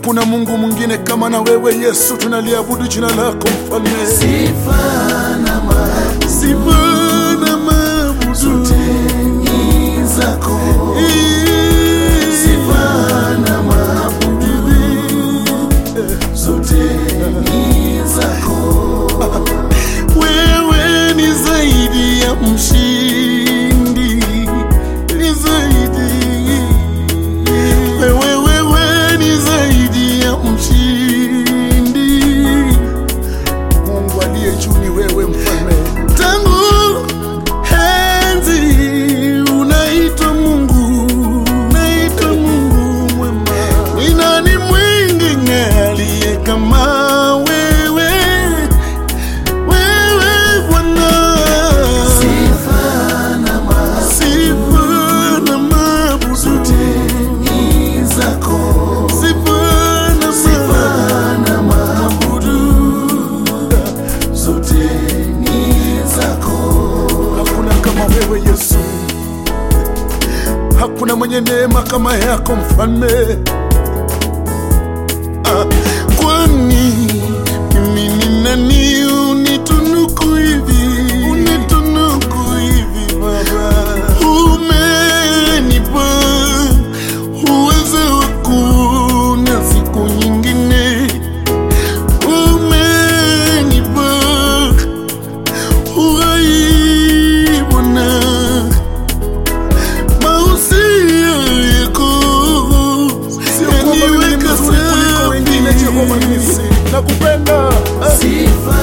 Hakuna Mungu mwingine kama na wewe Yesu, tunaliabudu jina lako mfalme. Sifa na maabudu Sifa na maabudu zote ni zako. Sifa na maabudu zote ni zako. Wewe ni zaidi ya mshindi, ni zaidi. Wewe, wewe ni zaidi ya mshindi. Mungu aliye juu ni wewe mfalme. Tangu enzi unaitwa Mungu, unaitwa Mungu mwema. Ni nani mwingine aliye kama wewe? Wewe Bwana. Sifa na maabudu Sifa na maabudu zote ni zako. Sifa na Sifa na maabudu zote ni zako. Hakuna kama wewe Yesu, hakuna mwenye neema kama yako mfalme. Ah, kwani mimi ni nani unitunuku hivi, unitunuku hivi Baba? Umenipa uwezo wa kuona siku nyingine, umenipa uhai Bwana, mausia yako yaniweka safi. Nakupenda Sifa